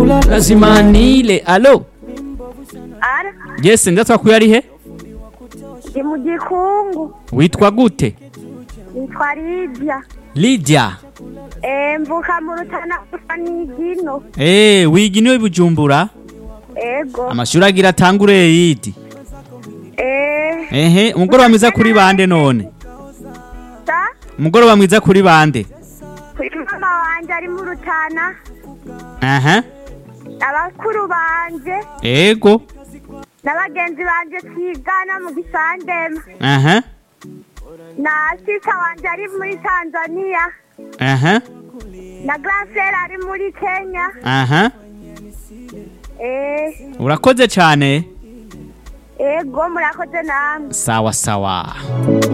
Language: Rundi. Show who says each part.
Speaker 1: lazima nile alo
Speaker 2: ara
Speaker 1: yesi ndatwakuye ari he
Speaker 2: ndi mu gikungu
Speaker 1: witwa gute
Speaker 2: nitwa lidia
Speaker 1: lydia
Speaker 2: Eh, mvuka mu rutana gusa n'igino
Speaker 1: Eh, wiga iniwe bujumbura
Speaker 2: ego
Speaker 1: amashuri agira atangure yidi
Speaker 2: Eh,
Speaker 1: ehe umugoroba mwiza kuri bande none
Speaker 2: sa
Speaker 1: umugoroba mwiza kuri bande
Speaker 2: kuri mama wanje ari mu rutana
Speaker 1: aha
Speaker 2: abakuru banje
Speaker 1: ego
Speaker 2: n'abagenzi banje twigana mu gisandema
Speaker 1: aha
Speaker 2: na sisa wanje ari muri tanzania
Speaker 1: aha
Speaker 2: na grasera ari muri kenya
Speaker 1: aha
Speaker 2: Eh,
Speaker 1: urakoze cyane
Speaker 2: ego murakoze namwe
Speaker 1: sawa sawa